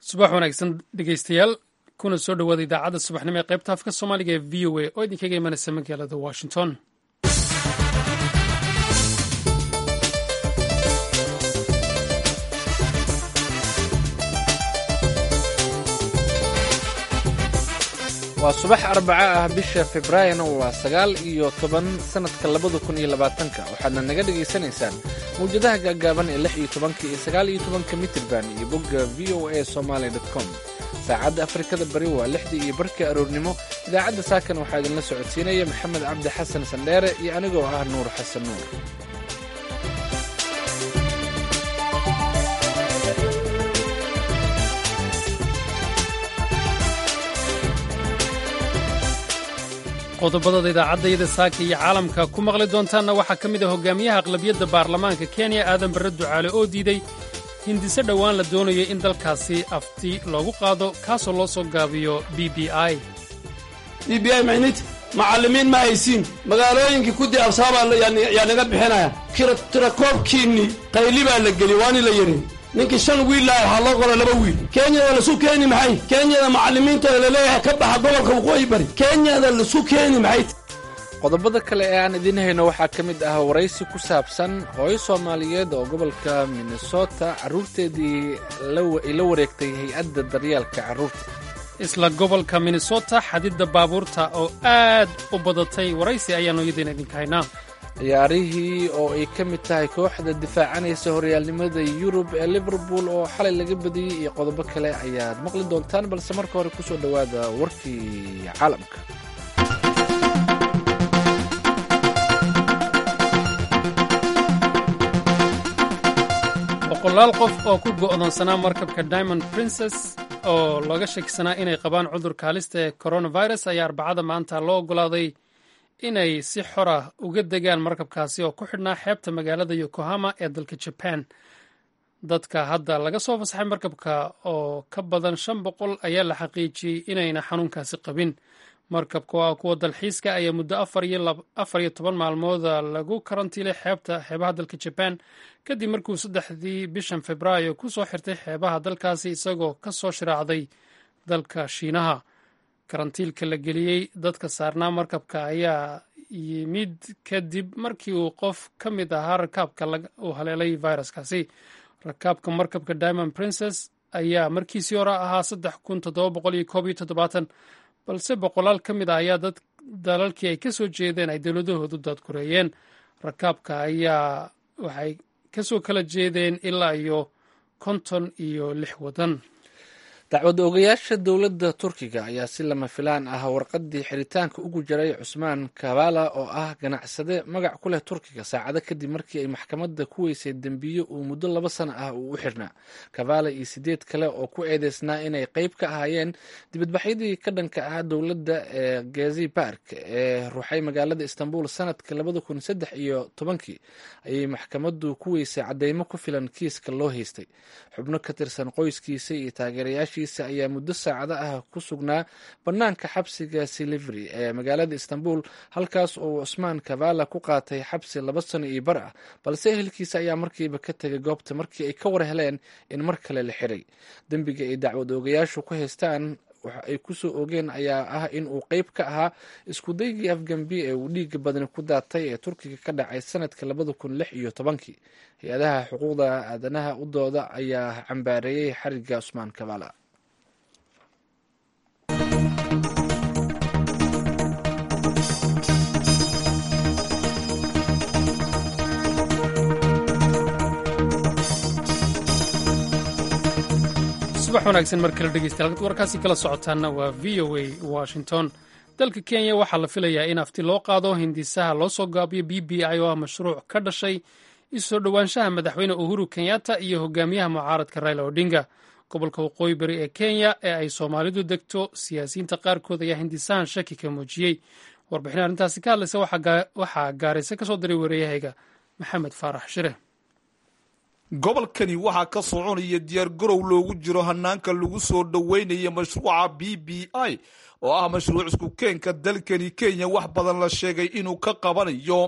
subax wanaagsan dhegeystayaal kuna soo dhowaada idaacadda subaxnimo ee qaybta afka soomaaliga ee v o a oo idinkaga imanaysa magaalada washington waa subax arbaca ah bisha februaarina waa sagaal iyo toban sannadka labada kun iyo labaatanka waxaadna naga dhagaysanaysaan mawjadaha gaagaaban ee lix iyo tobanka iyo sagaal iyo tobanka mitirban iyo bogga v o a somaali com saacadda afrikada bari waa lixdii iyo barkii aroornimo idaacadda saakan waxaa idinla socodsiinaya maxamed cabdi xasan sandheere iyo anigoo ah nuur xasan nuur qodobadada idaacaddayada saaka iyo caalamka ku maqli doontaanna waxaa ka mid ah hogaamiyaha aqlabiyadda baarlamaanka kenya aadan barre ducaale oo diiday hindise dhowaan la doonayay in dalkaasi afti loogu qaado kaasoo loo soo gaabiyo b b i b b i maynid macallimiin ma haysiin magaalooyinkii ku diabsaabaa yaa naga bixinaya tirakoobkiinni qayli baa la geliy waani la yidhi ninkii shan wiil laha waxaa loo qora laba wiil kenyada lasu keeni maxay kenyada macallimiintooda laleeyahay ka baxa gobolka waqooyi bari kenyada lasu keeni maxay qodobada kale ee aan idiin hayno waxaa ka mid ah waraysi ku saabsan hooyo soomaaliyeed oo gobolka minnesota carruurteedii ay la wareegtay hay-adda daryeelka carruurta isla gobolka minnesota xadidda baabuurta oo aad u badatay waraysi ayaannu iyadiina idinka haynaa ciyaarihii oo ay ka mid tahay kooxda difaacanaysa horyaalnimada yurub ee liverpool oo xalay laga badiyey iyo qodobo kale ayaad maqli doontaan balse marka hore ku soo dhowaada warkii caalamka boqolaal qof oo ku go'doonsanaa markabka diamond princess oo looga shakisanaa inay qabaan cudurka halista ee coronavirus ayaa arbacada maanta loo oggolaaday inay si xor ah uga degaan markabkaasi oo ku xidhnaa xeebta magaalada yokohama ee dalka jaban dadka hadda laga soo fasaxay markabka oo ka badan shan boqol ayaa la xaqiijiyey inayna xanuunkaasi qabin markabka oo ah kuwa dalxiiska ayaa muddo afar iyo toban maalmooda lagu karantiilay xeebta xeebaha dalka jaban kadib markuu saddexdii bishan februaayo ku soo xirtay xeebaha dalkaasi isagoo ka soo shiraacday dalka shiinaha karantiilka la geliyey dadka saarnaa markabka ayaa yimid kadib markii uu qof ka mid ahaa rakaabka uu haleelay viruskaasi rakaabka markabka diamond princess ayaa markiisii hore ahaa saddex kun toddoba boqol iyo koob iyo toddobaatan balse boqolaal ka mid ah ayaa dad dalalkii ay ka soo jeedeen ay dowladahoodu daadkureeyeen rakaabka ayaa waxay kasoo kala jeedeen ilaa iyo konton iyo lix waddan dacwad oogayaasha dowladda turkiga ayaa si lama filaan ah warqaddii xiritaanka ugu jiray cusmaan kabala oo ah ganacsade magac ku leh turkiga saacado kadib markii ay maxkamadda ku weysay dembiyo uu muddo laba sano ah uu u xirnaa kabala iyo sideed kale oo ku eedeysnaa inay qeyb ka ahaayeen dibadbaxyadii ka dhanka ah dowladda ee gezi bark ee ruuxay magaalada istanbul sanadka labada kun saddex iyo tobankii ayay maxkamaddu ku weysay cadeymo ku filan kiiska loo haystay xubno ka tirsan qoyskiisa iyo taageerayaasha ayaa muddo saacado ah ku sugnaa bannaanka xabsiga silivri ee magaalada istanbul halkaas oo cusmaan kavala ku qaatay xabsi laba sano iyo bar ah balse ehelkiisa ayaa markiiba ka tegay goobta markii ay ka war heleen in mar kale la xiray dembiga ay dacwad oogayaashu ku haystaan waxa ay ku soo ogeen ayaa ah in uu qeyb ka ahaa iskudaygii afgambi ee uu dhiiga badani ku daatay ee turkiga ka dhacay sanadka labada kun lix iyo tobankii hay-adaha xuquuqda aadanaha u dooda ayaa cambaareeyey xariga cusmaan kavala subax wanaagsan mar kale dhegeystayaal warkaasi kala socotaana waa v o a washington dalka kenya waxaa la filayaa in afti loo qaado hindisaha loo soo gaabiyo b b i oo ah mashruuc ka dhashay isoo dhowaanshaha madaxweyne uhuru kenyatta iyo hogaamiyaha mucaaradka raila odinga gobolka waqooyi bari ee kenya ee ay soomaalidu degto siyaasiyiinta qaarkood ayaa hindisahan shaki ka muujiyey warbixin arrintaasi ka hadlaysa waxaa gaarayse ka soo diray wareeyahayga maxamed faarax shire gobolkani waxaa ka soconaya diyaargarow loogu jiro hanaanka lagu soo dhoweynaya mashruuca b b i oo ah mashruuc isku keenka dalkani kenya wax badan la sheegay inuu ka qabanayo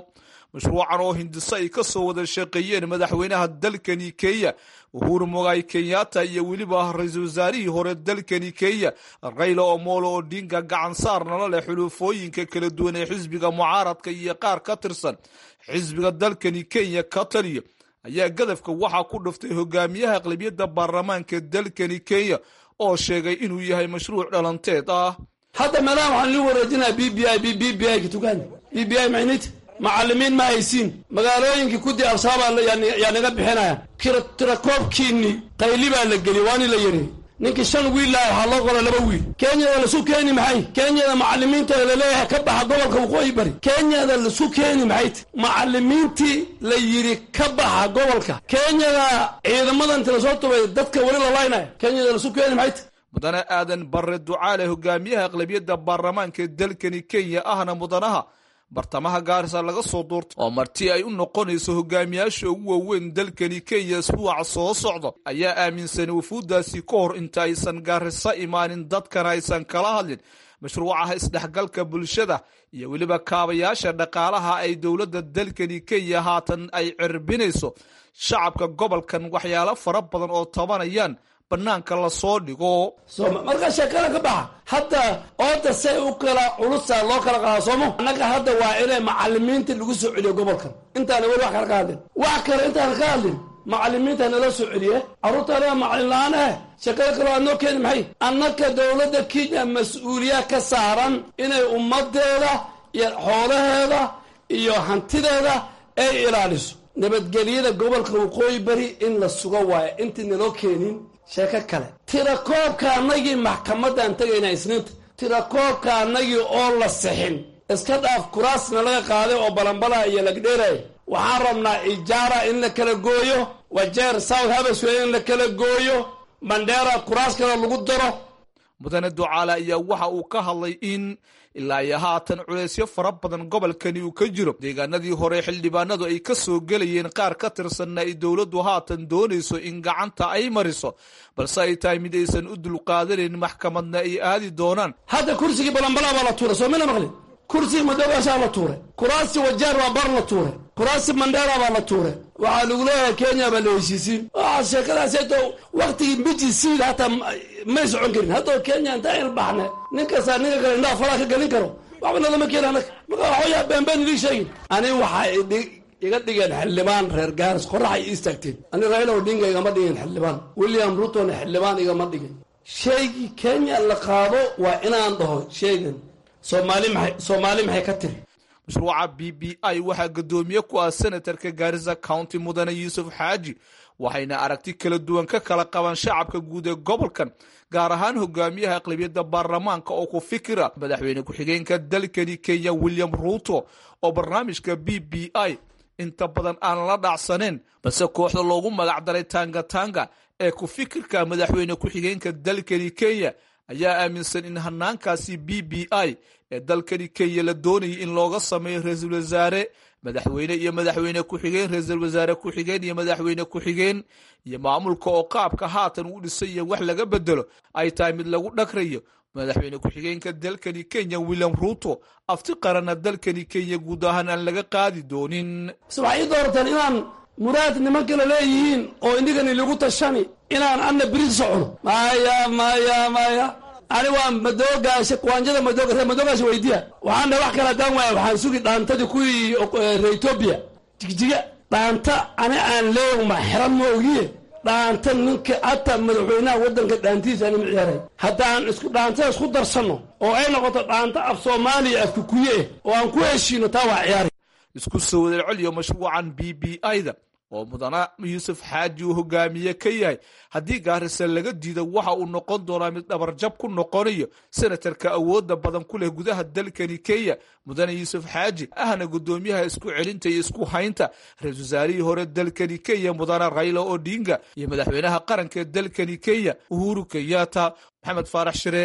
mashruucan oo hindiso ay ka soo wada shaqeeyeen madaxweynaha dalkani kenya uhuru mogaay kenyatta iyo weliba ra-iisul wasaarihii hore dalkani kenya rayla omolo odinga gacan saarnala leh xulufooyinka kala duwan ee xisbiga mucaaradka iyo qaar ka tirsan xisbiga dalkani kenya ka taliya ayaa gadafka waxaa ku dhuftay hogaamiyaha aqlabiyadda baarlamaanka dalkani kenya oo sheegay inuu yahay mashruuc dhalanteed ah hadda meelaha waxaan lii wareejinaa b b i b b b i ka tukaan b b i maynit macallimiin ma haysiin magaalooyinkii kudii absaabaa yaa naga bixinaya tirakoobkiinni qayli baa la geliy waani la yidhi ninkii shan wiil laha waxaa loo qola laba wiil kenyada lasu keeni maxay kenyada macallimiinta laleeyahay ka baxa gobolka waqooyi bari kenyada lasu keeni maxayt macallimiintii la yidhi ka baxa gobolka kenyada ciidamada inta lasoo tubay dadka weli lalaynaya kenyada lasu keeni maxayt mudane aadan barre ducaale hogaamiyaha aqlabiyadda baarlamaanka dalkani kenya ahna mudanaha bartamaha gaarisa laga soo duurtay oo marti ay u noqonayso hogaamiyaasha ugu waaweyn dalkani kenya isbuuca soo socda ayaa aaminsanay wafuuddaasi ka hor inta aysan gaarisa imaanin dadkana aysan kala hadlin mashruucaha isdhexgalka bulshada iyo weliba kaabayaasha dhaqaalaha ay dowladda dalkani kenya haatan ay cirbinayso shacabka gobolkan waxyaalo fara badan oo tabanayaan banaanka lasoo dhigo marka sheekada ka baxa hadda ooda say u kala culusa loo kala qaada soomo annaga hadda waa inay macalimiinta lagu soo celiyo gobolkan intaana weli wax kale ka hadlin wax kale intaana ka hadlin macalimiinta nala soo celiye carruurta anaga macalin la-aan eh sheekada kale waa noo keeni maxay annaka dowladda kenya mas-uuliya ka saaran inay ummadeeda iyo xoolaheeda iyo hantideeda ay ilaaliso nabadgelyada gobolka waqooyi bari in la sugo waayo intii naloo keenin sheeko kale tirakoobka annagii maxkamaddaan tegaynaa isniinta tirakoobka annagii oo la sixin iska dhaaf kuraasna laga qaaday oo balanbalaha iyo lagdheeraya waxaan rabnaa ijaara in la kala gooyo wajeer south habasway in la kala gooyo mandheera kuraas kale lagu daro mudane ducaale ayaa waxa uu ka hadlay in ilaa iyo haatan culeysyo fara badan gobolkani uu ka jiro deegaanadii hore xildhibaanadu ay ka soo gelayeen qaar ka tirsanna ay dowladdu haatan doonayso in gacanta ay mariso balse ay tahay mid aysan u dulqaadanayn maxkamadna ay aadi doonaan hadda kursigii balanbalaa baa la tuuray soo mina maqlin kursigii madoogaashaa la tuuray kuraasi wajeer baa bar la tuuray kuraasi mandheera baa la tuuray waxaa lagu leeyahay kenya baa la heshiisiin waxaa sheekadaaseeto waktigii miji siid hataa may socon karin haddoo kenya intaa ilbaxne nin kastaa ninka kale indhaha falaa ka gelin karo waxba nalama keeni annaga marka waxooyaa beenbeen idii sheegin ani waxaa iga dhigeen xildhibaan reer gaaris qoraxay ii istaagteen ani raila odinga igama dhigin xildhibaan william rutona xildhibaan igama dhigin sheegii kenya la qaado waa inaan dhaho sheegan soomaali maxay soomaali maxay ka tiri mashruuca b b i waxaa guddoomiye ku ah senatarka gaarisa county mudane yuusuf xaaji waxayna aragti kala duwan ka kala qabaan shacabka guud ee gobolkan gaar ahaan hogaamiyaha aqlabiyadda baarlamaanka oo ku fikira madaxweyne ku-xigeenka dalkani kenya william ruuto oo barnaamijka b b i inta badan aan la dhacsaneen balse kooxda loogu magacdaray tanga tanga ee ku fikirka madaxweyne ku-xigeenka dalkani kenya ayaa aaminsan in hanaankaasi b b i ee dalkani kenya la doonayay in looga sameeyo ra-iisul wasaare madaxweyne iyo madaxweyne ku-xigeen ra-iisul wasaare ku-xigeen iyo madaxweyne ku-xigeen iyo maamulka oo qaabka haatan uu dhisay wax laga bedelo ay tahay mid lagu dhagrayo madaxweyne ku-xigeenka dalkani kenya william ruuto afti qaranna dalkani kenya guud ahaan aan laga qaadi doonin waxay ii doorateen inaan muraad niman kale leeyihiin oo indigani lagu tashani inaan anna biri socono maya maya maya ani waa madoogaasha kuwaanjada madooga reer madoogaasha weydiya waxaan dha wax kala haddaan waaya waxaan sugi dhaantadii kuwii reer etoobiya jigjiga dhaanta ani aan leeyahay ma xiran ma ogiye dhaanta ninka hataa madaxweynaha waddanka dhaantiisa anima ciyaaray haddaan isku dhaantada isku darsanno oo ay noqoto dhaanta af soomaaliya af kukuye eh oo aan ku heshiino taa waa ciyaari isku soo wada celiyo mashruucan b b i-da oo mudana yuusuf xaaji uu hogaamiye ka yahay haddii gaarisa laga diido waxa uu noqon doonaa mid dhabarjab ku noqonayo senatarka awoodda badan ku leh gudaha dalkani kenya mudane yuusuf xaaji ahna guddoomiyaha isku celinta iyo isku haynta ra-isul wasaarihii hore dalkani kenya mudane rayla odinga iyo madaxweynaha qaranka ee dalkani kenya uhuru kenyatta maxamed faarax shire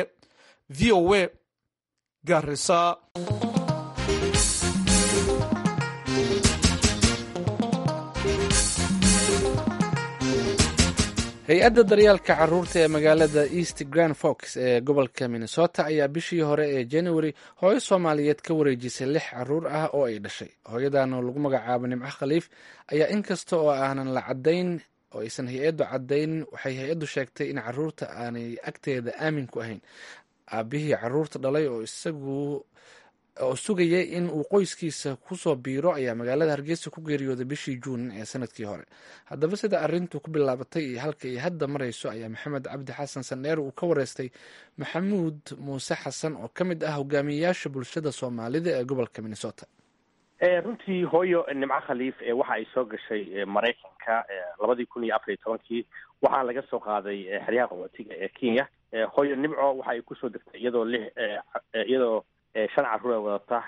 v o a garisa hay-adda daryaalka caruurta ee magaalada east grand fox ee gobolka minnesota ayaa bishii hore ee january hooyo soomaaliyeed ka wareejisay lix caruur ah oo ay dhashay hooyadan oo lagu magacaabo nimco khaliif ayaa inkasta oo aanan la cadayn oo aysan hay-addu cadayn waxay hay-addu sheegtay in caruurta aanay agteeda aamin ku ahayn aabihii caruurta dhalay oo isagu oo sugayay in uu qoyskiisa kusoo biiro ayaa magaalada hargeysa ku geeriyooday bishii juun ee sanadkii hore haddaba sida arintu ku bilaabatay iyo halka ay hadda marayso ayaa maxamed cabdi xasan sandheer uu ka wareystay maxamuud muuse xasan oo ka mid ah hogaamiyeyaasha bulshada soomaalida ee gobolka minnesota runtii hooyo nimco khaliif waxa ay soo gashay maraykanka labadii kun iyo afar iyo tobankii waxaa laga soo qaaday xeryaha qaxootiga ee kenya hooyo nimco waxa ay kusoo degtay iyadoo lix iyadoo shan carruur ee wadata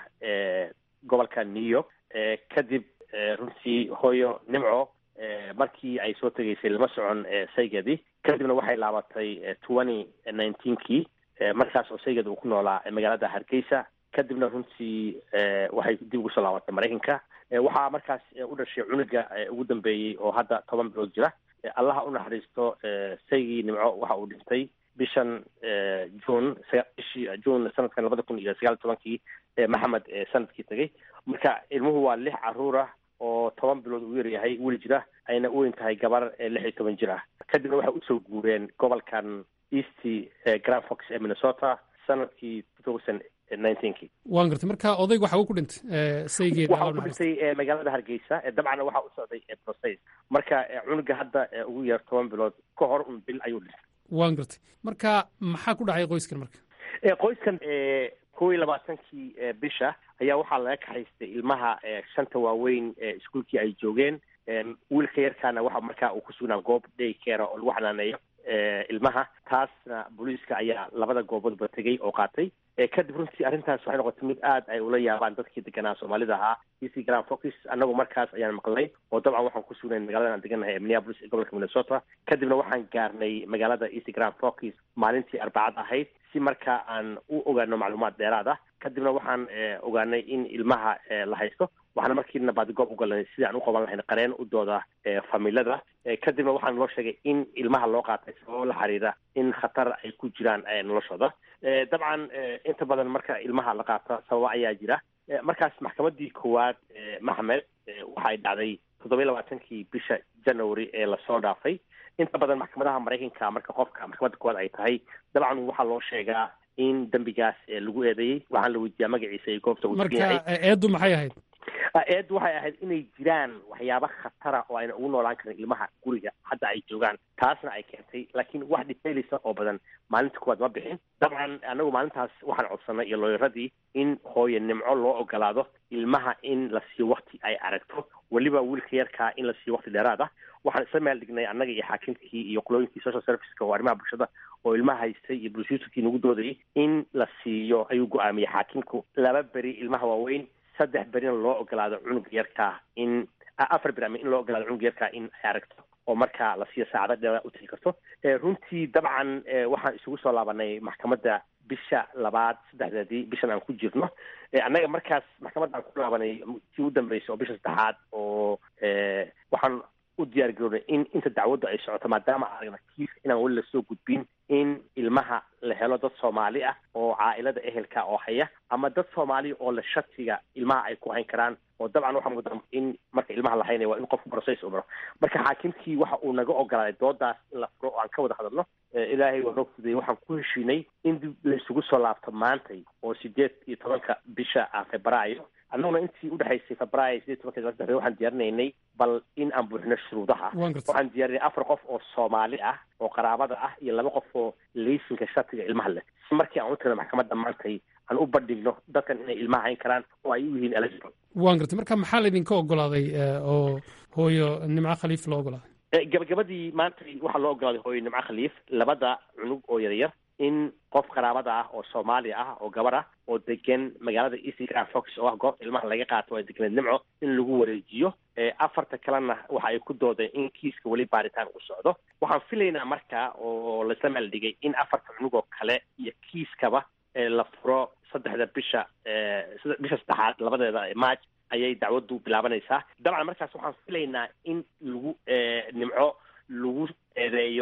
gobolka new york kadib runtii hooyo nimco markii ay soo tegaysay lama socon saygeedii kadibna waxay laabatay twenty nineteenkii markaas oo saygeed uu ku noolaa magaalada hargeysa kadibna runtii waxay dib ugu soo laabatay maraykanka waxaa markaas u dhashay cunuga ugu dambeeyey oo hadda toban bilood jira allaha u naxariisto saygii nimco waxa uu dhintay bishan june bishii june sanadkan labada kun iyo sagaal tobankii maxamed sanadkii tegay marka ilmuhu waa lix caruur ah oo toban bilood uu yaryahay weli jira ayna u weyn tahay gabar lix iyo toban jir ah kadibna waxay usoo guureen gobolkan east grand fox ee minnesota sanadkii two thousand nineteenkii waan gartay marka odayg waxa uu ku dhintay saygeed waxa uu ku dhintay magaalada hargeysa dabcan waxa u socday process marka cunuga hadda ugu yar toban bilood ka hor un bil ayuu dhintay waan gartay marka maxaa ku dhacay qoyskan marka qoyskan kow iyo labaatankii bisha ayaa waxaa laga kaxaystay ilmaha shanta waaweyn iskuolkii ay joogeen wiilka yarkaana waxa markaa uu ku sugnaa goob day care oo lagu xanaaneeyo ilmaha taasna booliiska ayaa labada gooboodba tegey oo qaatay kadib runtii arrintaas waxay noqotay mid aad ay ula yaabaan dadkii deganaa soomaalida ahaa easy grand focus annagu markaas ayaan maqlay oo dabcan waxaan ku sugnayn magaalada aan degannahay ee minneapolis ee gobolka minnesota kadibna waxaan gaarnay magaalada easy grand focus maalintii arbacad ahayd si markaa aan u ogaano macluumaad dheeraad ah kadibna waxaan ogaanay in ilmaha la haysto waxaana markiina baadigoob ugalnay sidii aan u qaban lahayn qareen u dooda familada kadibna waxaan loo sheegay in ilmaha loo qaatay sababo la xiriira in khatar ay ku jiraan noloshooda dabcan inta badan marka ilmaha la qaata sababa ayaa jira markaas maxkamadii koowaad maxmed waxa ay dhacday toddoba iyo labaatankii bisha january ee lasoo dhaafay inta badan maxkamadaha maraykanka marka qofka maxkamadda koowaad ay tahay dabcan waxaa loo sheegaa in dembigaas lagu eedeeyey waxaan la weydiiyaa magaciisa iyo goobta uu marka eeddu maxay ahayd eeddu waxay ahayd inay jiraan waxyaaba khatara oo ayna ugu noolaan karin ilmaha guriga hadda ay joogaan taasna ay keentay laakiin wax detailisa oo badan maalinta kuwaad ma bixin dabcan anagu maalintaas waxaan codsanay iyo looyaradii in hooye nimco loo ogolaado ilmaha in la siiyo wakti ay aragto weliba wiilka yarkaa in la siiyo wakti dheeraad ah waxaan isla meel dhignay annaga iyo xaakimkii iyo qolooyinkii social serviceka oo arrimaha bulshada oo ilmaha haystay iyo brusuuterkii nagu doodayay in la siiyo ayuu go-aamiyey xaakimku laba beri ilmaha waaweyn saddex berina loo ogolaado cunuga yarkaa in afar beri ama in loo ogolaado cunuga yarkaa in ay aragto oo markaa la siiyo saacada dheeraad u tegi karto runtii dabcan waxaan isugu soo laabanay maxkamadda bisha labaad saddexdeedii bishan aan ku jirno annaga markaas maxkamadda aan ku laabanay tii u dambeysay oo bisha saddexaad oo waxaan u diyaar garoonay in inta dacwaddu ay socoto maadaama aragna kiis inaan weli lasoo gudbin in ilmaha la helo dad soomaali ah oo caailada ehelka oo haya ama dad soomaali oo la shatiga ilmaha ay ku hayn karaan oo dabcan waxaa mudan in marka ilmaha la haynaya waa in qofku process u maro marka xaakimkii waxa uu naga ogolaaday doodaas in la furo oo aan ka wada hadalno ilaahay waa noo fudayay waxaan ku heshiinay in dib laysugu soo laabto maantay oo sideed iyo tobanka bisha ah febraayo annaguna intii udhexaysay febraayo sideed tobanka saddex waxaan diyaarinaynay bal in aan buuxino shuruudaha waxaan diyaarinay afar qof oo soomaali ah oo qaraabada ah iyo laba qof oo laysinka shatiga ilmaha leh si markii aan u tagno maxkamadda maantay aan u bandhigno dadkan inay ilmaha hayn karaan oo ay u yihiin eligible waan gartay marka maxaa laydinka ogolaaday oo hooyo nimco khaliif loo ogolaaday gabagabadii maantay waxaa loo ogolaaday hooyo nimco khaliif labada cunug oo yaryar in qof qaraabada ah oo soomaali ah oo gabar ah oo degan magaalada easy grand fox oo ah goobta ilmaha laga qaato ay deganeed nimco in lagu wareejiyo afarta kalena waxa ay ku doodeen in kiiska weli baaritaan u socdo waxaan filaynaa marka oo laisla meel dhigay in afarta cunug oo kale iyo kiiskaba la furo saddexda bisha bisha saddexaad labadeeda march ayay dacwaddu bilaabanaysaa dabcan markaas waxaan filaynaa in lagu nimco lagu eedeeyo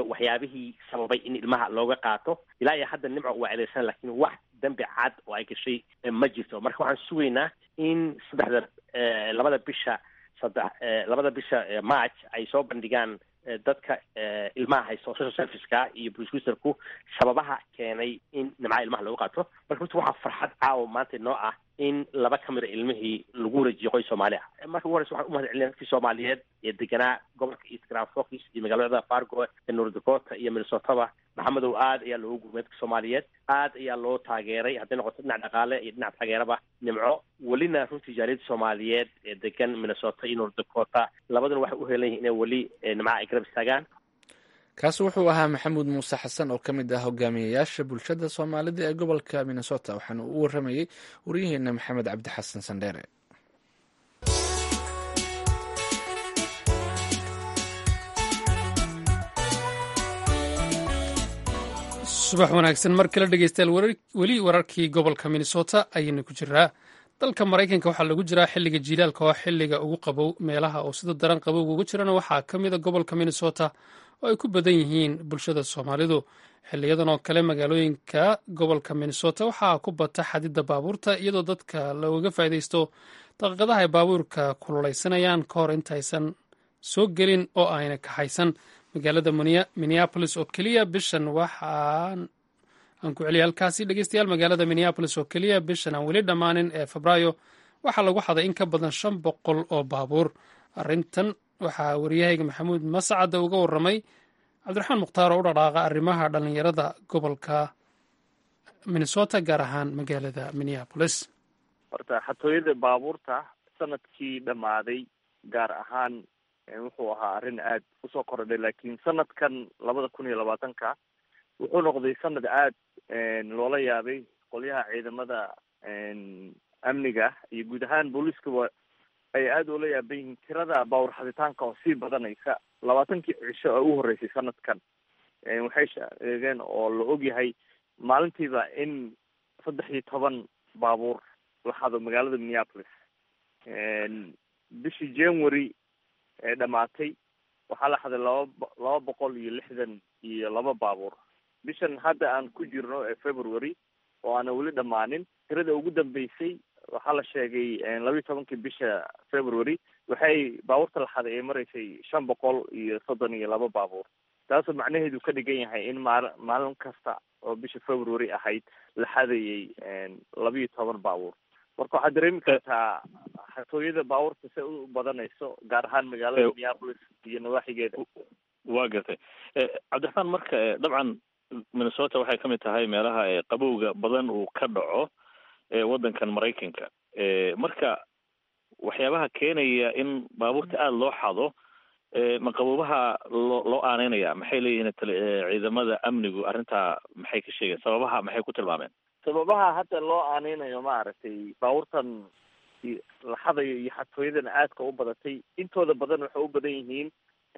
waxyaabihii sababay in ilmaha looga qaato ilaa iyo hadda nimco waa eedeysan laakiin wax dembi cad oo ay gashay ma jirto marka waxaan sugaynaa in saddexda labada bisha saddex labada bisha march ay soo bandhigaan dadka ilmaha haysto social serviceka iyo prosecutorku sababaha keenay in nimca ilmaha lagu qaato marka horta waxaa farxad caawa maanta noo ah in laba ka mida ilmihii lagu wareejiyo qoys soomaali ah marka ugu horeysa waxaan umahad celina dadkii soomaaliyeed ee deganaa gobolka east grand forks iyo magaalada fargo ee north dakota iyo minnesotaba maxamedow aad ayaa loogu gurmay dadka soomaaliyeed aad ayaa loo taageeray hadday noqoto dhinac dhaqaale iyo dhinac taageeraba nimco welina runtii jaaliyadda soomaaliyeed ee degan minnesota iyo north dakota labaduna waxay u helan yihin inay weli nimca ay garab istaagaan kaasi wuxuu ahaa maxamuud muuse xasan oo ka mid ah hogaamiyayaasha bulshada soomaalida ee gobolka minnesota waxaana uu waramayey waryaheena maxamed cabdi xasan sandheere subax wanaagsan mar kale dhegeystayaal weli wararkii gobolka minnesota ayaynu ku jiraa dalka maraykanka waxaa lagu jiraa xilliga jiilaalka oo xilliga ugu qabow meelaha oo sida daran qabowga ugu jirana waxaa ka mida gobolka minnesota oo ay ku badan yihiin bulshada soomaalidu xiliyadan oo kale magaalooyinka gobolka minnesota waxaa ku bata xadidda baabuurta iyadoo dadka looga faa'iidaysto daqiiqadaha ay baabuurka kululaysanayaan ka hor intaysan soo gelin oo ayna kaxaysan magaalada minneapolis oo keliya bishan waxaan aan ku celiyay halkaasi dhegeystayaal magaalada minneapolis oo keliya bishan aan weli dhammaanin ee febraayo waxaa lagu xaday in ka badan shan boqol oo baabuur arrintan waxaa waryahayga maxamuud mascadda uga warramay cabdiraxmaan mukhtaar oo u dhaqaaqa arrimaha dhallinyarada gobolka minnesota gaar ahaan magaalada minneapolis horta xatooyada baabuurta sanadkii dhammaaday gaar ahaan wuxuu ahaa arrin aad usoo korodhay laakiin sanadkan labada kun iyo labaatanka wuxuu noqday sanad aad loola yaabay qolyaha ciidamada amniga iyo guud ahaan booliiskaba ay aada ula yaaban yihiin tirada baawur xaditaanka oo sii badanaysa labaatankii cisho oo u horreysay sanadkan waxay sheegeen oo la ogyahay maalintiiba in saddex iyo toban baabuur la xado magaalada minneapolis bishii january ee dhamaatay waxaa la xaday laba laba boqol iyo lixdan iyo laba baabuur bishan hadda aan ku jirno ee february oo aana weli dhammaanin tirada ugu dambeysay waxaa la sheegay labayo tobankii bisha february waxay baabuurta la xaday ay maraysay shan boqol iyo soddon iyo laba baabuur taasoo macnaheedu ka dhigan yahay in maal maalin kasta oo bisha february ahayd la xadayay labayo toban baabuur marka waxaad dareemi kartaa xatooyada baabuurta se u badanayso gaar ahaan magaalada minneapolis iyo nawaaxigeeda waa gartay cabdiraxmaan marka dabcan minnesota waxay kamid tahay meelaha qabowga badan uu ka dhaco waddankan maraykanka marka waxyaabaha keenaya in baabuurta aada loo xado ma qaboobaha loo loo aaneynaya maxay leeyihiin ciidamada amnigu arrintaa maxay ka sheegeen sababaha maxay ku tilmaameen sababaha hadda loo aaneynayo maaragtay baabuurtan la xadayo iyo xatooyadan aadka u badatay intooda badan waxay u badan yihiin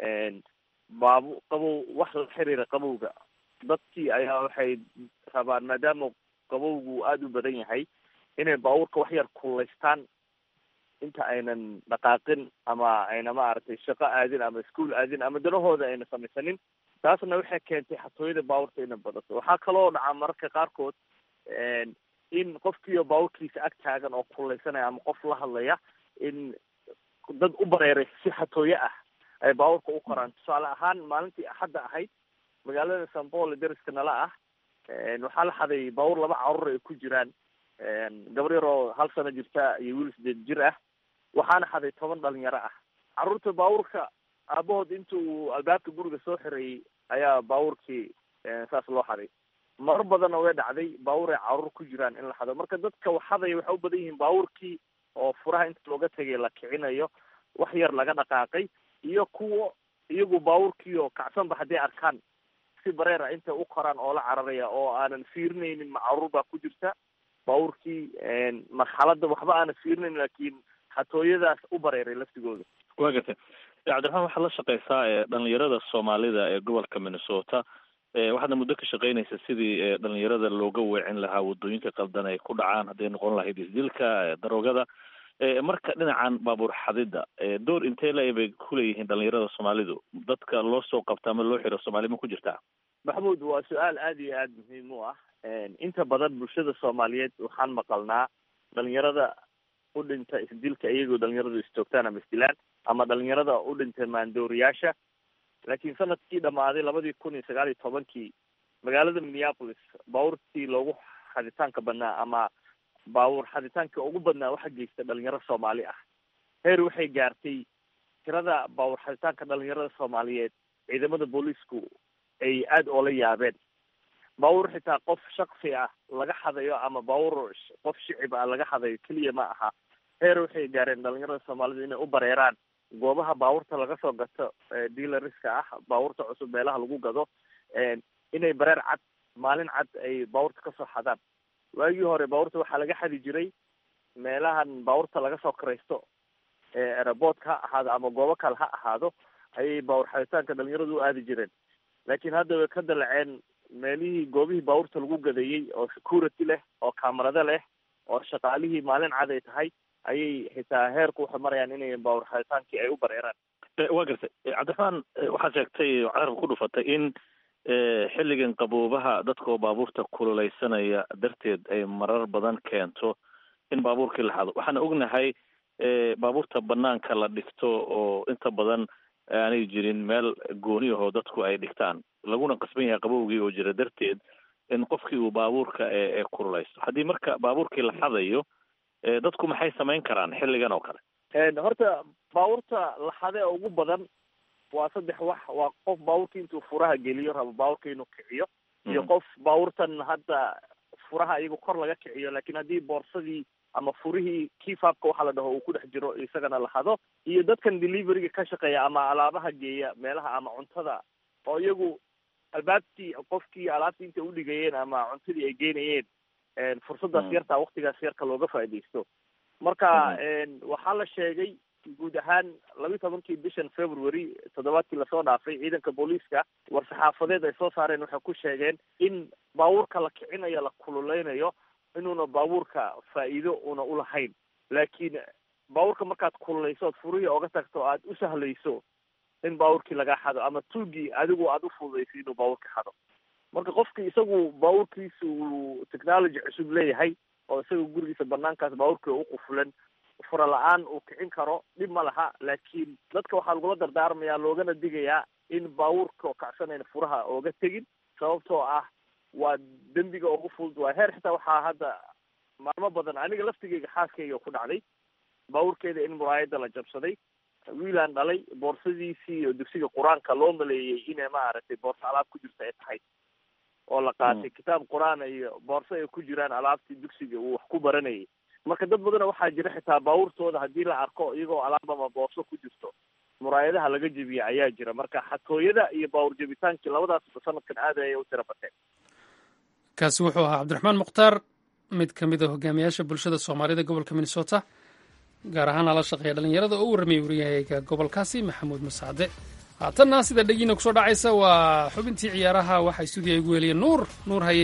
baabu qabow wax la xiriira qabowga dadkii ayaa waxay rabaan maadaama qabowgu aada u badan yahay inay baabuurka wax yar kulaystaan inta aynan dhaqaaqin ama ayna maaragtay shaqo aadin ama iskuol aadin ama danahooda ayna samaysanin taasna waxay keentay xatooyada baabuurta inay badato waxaa kaloo dhacaa mararka qaarkood in qofkiioo baabuurkiisa ag taagan oo kulaysanaya ama qof la hadlaya in dad u bareeray si xatooye ah ay baabuurka u koraan tusaale ahaan maalintii axadda ahayd magaalada san paul deriska nala ah waxaa la xaday baabuur laba carruur ay ku jiraan gabar yar oo hal sano jirta iyo wiil sideed jir ah waxaana xaday toban dhalinyaro ah carruurta baabuurka aabahood inta uu albaabka guriga soo xireeyey ayaa baabuurkii saas loo xaday mar badanna way dhacday baabuur ay carruur ku jiraan in la xado marka dadka waxadaya waxay u badan yihiin baabuurkii oo furaha inta looga tegay la kicinayo wax yar laga dhaqaaqay iyo kuwa iyagu baabuurkii oo kacsanba hadday arkaan si bareer ah intay u koraan oo la cararaya oo aanan fiirinaynin ma carruur baa ku jirta baabuurkii marxaladda waxba aanan fiirinayn laakiin xatooyadaas u bareeray laftigooda waa gartay cabdiraxmaan waxaad la shaqeysaa dhalinyarada soomaalida ee gobolka minnesota waxaadna muddo ka shaqeynaysa sidii dhalinyarada looga weecin lahaa wadooyinka qaldan ay ku dhacaan hadday noqon lahayd isdilka daroogada marka dhinacan baabuur xadida door intee la bay kuleeyihiin dhalinyarada soomaalidu dadka loo soo qabta ama loo xiro soomaali ma ku jirtaa maxamuud waa su-aal aada iyo aada muhiim u ah inta badan bulshada soomaaliyeed waxaan maqalnaa dhalinyarada u dhinta isdilka iyagoo dhalinyaradu istoogtaan ama isdilaan ama dhalinyarada u dhintay maandooriyaasha laakiin sanadkii dhamaaday labadii kun iyo sagaal iyo tobankii magaalada minneapolis baabuurtii loogu xaditaanka badnaa ama baabuur xaditaanka ugu badnaa waxaa geysta dhalinyaro soomaali ah heer waxay gaartay tirada baabuur xaditaanka dhalinyarada soomaaliyeed ciidamada booliisku ay aada oola yaabeen baabuur xitaa qof shaksi ah laga xadayo ama baabuur qof shicib ah laga xadayo keliya ma aha heer waxay gaareen dhalinyarada soomaalida inay u bareeraan goobaha baabuurta laga soo gato dealariska ah baabuurta cusub meelaha lagu gado inay bareer cad maalin cad ay baabuurta kasoo xadaan waagii hore baabuurta waxaa laga xadi jiray meelahan baabuurta laga soo karaysto eeraboodka ha ahaado ama goobo kale ha ahaado ayay baabuur xaditaanka dhalinyaradu u aadi jireen laakiin hadda way ka dalaceen meelihii goobihii baabuurta lagu gadeeyey oo security leh oo kamarado leh oo shaqaalihii maalin cad ay tahay ayay xitaa heerku waxay marayaan inay baabuur xaditaankii ay u bareeraan waa gartay cabdiraxmaan waxaad sheegtay oo carabka ku dhufatay in xilligan qaboobaha dadka oo baabuurta kululeysanaya darteed ay marar badan keento in baabuurkii la xado waxaana ognahay baabuurta banaanka la dhigto oo inta badan aanay jirin meel gooni ahoo dadku ay dhigtaan laguna qasban yahay qabowgii oo jira darteed in qofkii uu baabuurka ee kululeysto haddii marka baabuurkii la xadayo dadku maxay samayn karaan xilligan oo kale horta baabuurta la xade oo ugu badan waa saddex wax waa qof baabuurka intuu furaha geliyo rabo baabuurka inuu kiciyo iyo qof baabuurtan hadda furaha iyago kor laga kiciyo laakiin haddii boorsadii ama furihii kifaabka waxa la dhaho uu ku dhex jiro isagana la hado iyo dadkan deliveryga ka shaqeeya ama alaabaha geeya meelaha ama cuntada oo iyagu albaabtii qofkii alaabtii intay udhigayeen ama cuntadii ay geynayeen fursadaas yartaa waktigaas yarka looga faaidaysto marka waxaa la sheegay guud ahaan labiyi tobankii bishan february toddobaadkii lasoo dhaafay ciidanka booliiska war-saxaafadeed ay soo saareen waxay ku sheegeen in baabuurka la kicinayo la kululeynayo inuuna baabuurka faa'iido una ulahayn laakiin baabuurka markaad kululeyso ood furihii oga tagto aad u sahlayso in baabuurkii laga xado ama tuugii adigu aad u fududayso inuu baabuurka xado marka qofki isagu baabuurkiisa uu technology cusub leeyahay oo isaga gurigiisa banaankaas baabuurkii u qufulan fura la-aan uu kicin karo dhib ma laha laakiin dadka waxaa lagula dardaarmayaa loogana digayaa in baabuurka kacsanayna furaha ooga tegin sababtoo ah waa dembiga ugu fudud waa heer xitaa waxaa hadda maalmo badan aniga laftigeyga xaaskayga ku dhacday baabuurkeeda in muraayada la jabsaday wiilaan dhalay boorsadiisii oo dugsiga qur-aanka loo maleeyey inay maaragtay boorso alaab ku jirta ay tahay oo la qaatay kitaab qur-aan iyo boorso ay ku jiraan alaabtii dugsiga uu wax ku baranayay marka dad badana waxaa jira xitaa baabuurtooda haddii la arko iyagoo alaab ama boorso ku jirto muraayadaha laga jebiya ayaa jira marka xatooyada iyo baawur jebitaankii labadaasba sanadkan aad ayay u tira bateen kaasi wuxuu ahaa cabdiraxmaan mukhtaar mid ka mid a hogaamiyaasha bulshada soomaalida gobolka minnesota gaar ahaan ala shaqeeya dhalinyarada oo u warramiyay wariyahayga gobolkaasi maxamuud masacde haatanna sida dhegiina kusoo dhacaysa waa xubintii ciyaaraha waxaa stuudiya igu weliya nuur nuur haye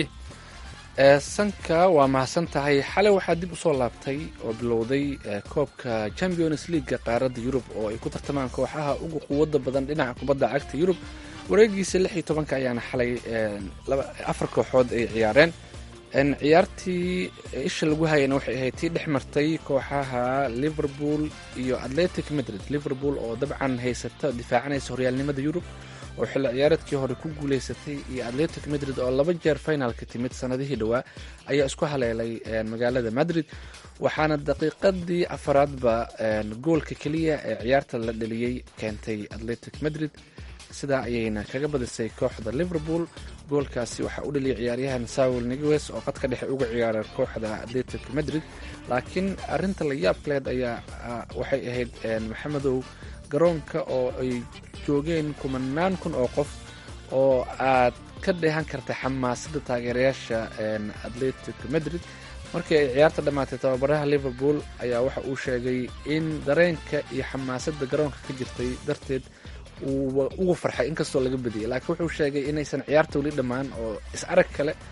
sanka waa mahadsan tahay xalay waxaa dib usoo laabtay oo bilowday koobka champions leaguega qaaradda yurub oo ay ku tartamaan kooxaha ugu quwadda badan dhinaca kubadda cagta yurub wareegiisa lix iyo tobanka ayaana xalay afar kooxood ay ciyaareen ciyaartii isha lagu hayana waxay ahayd tii dhex martay kooxaha liverpool iyo atletic madrid liverpool oo dabcan haysata difaacanaysa horyaalnimada yurub oo xilli ciyaareedkii hore ku guuleysatay iyo atletic madrid oo laba jeer finalka timid sanadihii dhowaa ayaa isku haleelay magaalada madrid waxaana daqiiqadii afaraadba goolka keliya ee ciyaarta la dheliyey keentay atletic madrid sidaa ayayna kaga badisay kooxda liverpool goolkaasi waxaa u dhaliyay ciyaaryahan saul nigues oo qadka dhexe uga ciyaara kooxda atletic madrid laakiin arinta la yaabkaleed ayaa waxay ahayd maxamedow garoonka oo ay joogeen kumanaan kun oo qof oo aad ka dheehan karta xamaasada taageerayaasha atletic madrid markii ay ciyaarta dhammaatay tababaraha liverpool ayaa waxa uu sheegay in dareenka iyo xamaasada garoonka ka jirtay darteed uu ugu farxay inkastoo laga badiyay laakiin wuxuu sheegay inaysan ciyaarta weli dhammaan oo is arag kale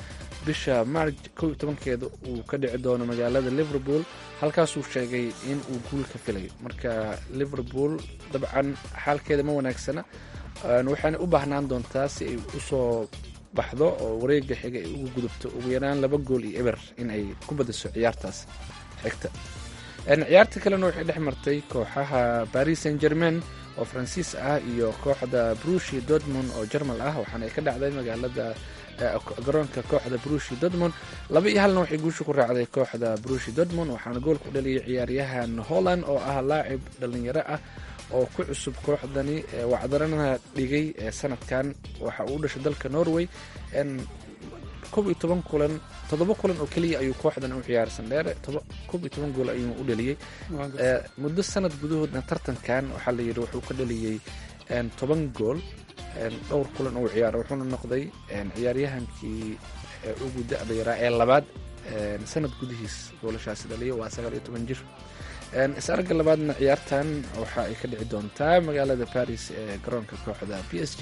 bisha marj kow iyo tobankeeda uu ka dhici doono magaalada liverpool halkaasuu sheegay in uu guul ka filayo marka liverpool dabcan xaalkeeda ma wanaagsana waxaana u baahnaan doontaa si ay usoo baxdo oo wareega xiga ay ugu gudubto ugu yaraan laba gool iyo eber in ay ku badiso ciyaartaas xigta ciyaarta kalena waxay dhex martay kooxaha paris saint germain oo faransiis ah iyo kooxda brushi dortmund oo jermal ah waxaana ay ka dhacday magaalada garoonka kooxda brushi dortmund laba iyo halna waxay guusha ku raacday kooxda brushi dortmund waxaana goolku dhaliyay ciyaaryahan holland oo ah laacib dhalinyaro ah oo ku cusub kooxdani wacdarana dhigay sanadkan waxa uu dhashay dalka norway kob iyo toban kulan toddoba kulan oo keliya ayuu kooxdan u ciyaarsan dheere kob iyo toban gool ayuu u dhaliyey muddo sanad gudahoodna tartankan waxaa la yidhi wuxuu ka dhaliyey toban gool dhowr kulan uu ciyaara wuxuuna noqday ciyaaryahankii ugu da-da yaraa ee labaad sanad gudihiis goolashaasi dhaliya waa sagaal iyo toban jir is-aragga labaadna ciyaartan waxa ay ka dhici doontaa magaalada paris ee garoonka kooxda b s g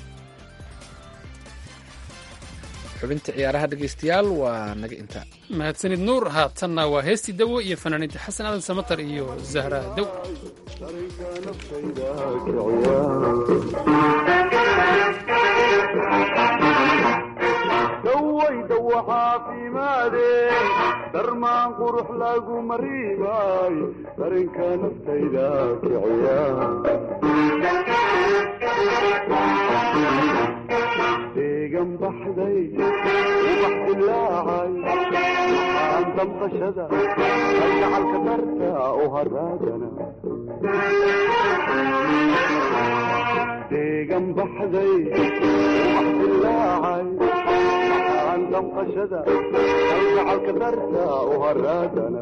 xubinta ciyaaraha dhegeystayaal waa naga intaa mahadsanid nuur haatanna waa heestii dawo iyo fanaaniinta xasan aadan samatar iyo zahra daw dawaydawo caafimaade darmaan qurux lagu mariimay darinka naftayda kiciya deegan baxday ubax dilaacay waxaan damqashada kalgacalka darta u haraagana deegan baxday ubax dilaacay waxaan damqashada kalgacalka darta u haraagana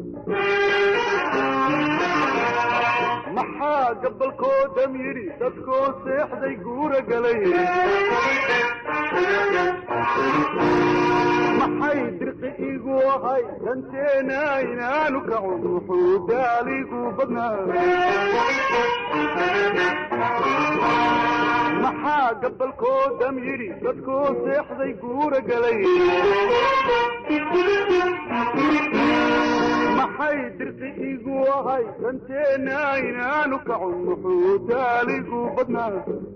maxaa gabalkoodam yidhi dadkoo seexday guura galay maxay dirqi igu ahay danteena inaanu kacun wuxuu daaligu badnaa maxaa gabalkoodam yidhi dadkoo seexday guura galay maxay dirqi igu ahay danteena inaanu kacun wuxuu daaligu badnaa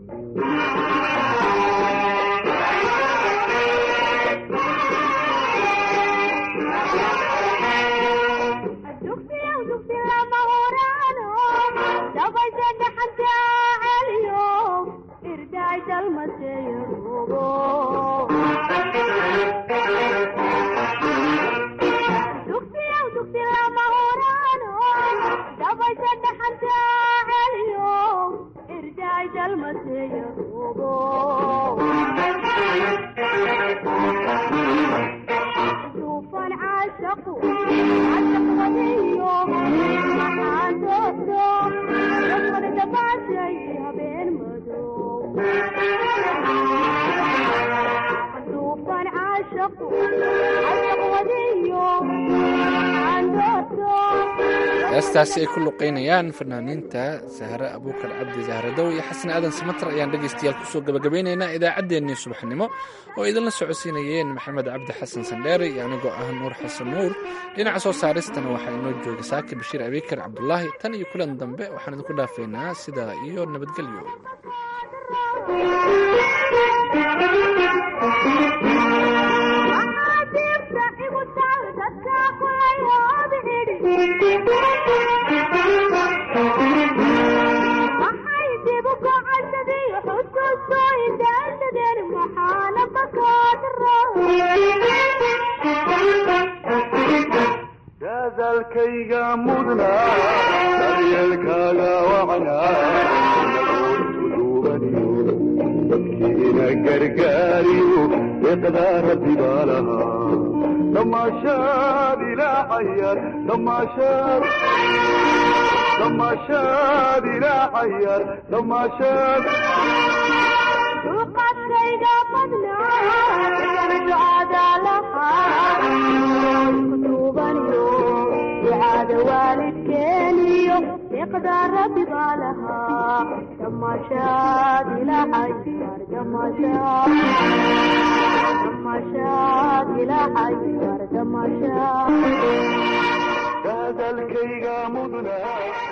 heestaasi ay ku luqeynayaan fanaaniinta sahre abuukar cabdi zahradow iyo xasan aadan samatar ayaan dhegaystayaal kusoo gabagabeynaynaa idaacaddeenii subaxnimo oo idinla socodsiinayeen maxamed cabdi xasan sandheere iyo anigoo ah nuur xasan nuur dhinaca soo saaristana waxaa inoo jooga saaki bashiir abiikar cabdulaahi tan iyo kulan dambe waxaan idinku dhaafaynaa sidaa iyo nabadgelyo dadaalkayga mudna daryeelkaaga wacnaa dadkiina gargaariyo iqdaa rabbi baa lahaa damaashaad ilaacayar damaashaad damaashaad ilaacayar damaashaad dulqaadkayga badnaa ducada lahaa kutubaniyo ducada waalidkeeniyo iqdaa rabbi baa lahaa damaashaad ilaacayar damaashaad damaashaad dilaacay wardamasha hadalkayga mudna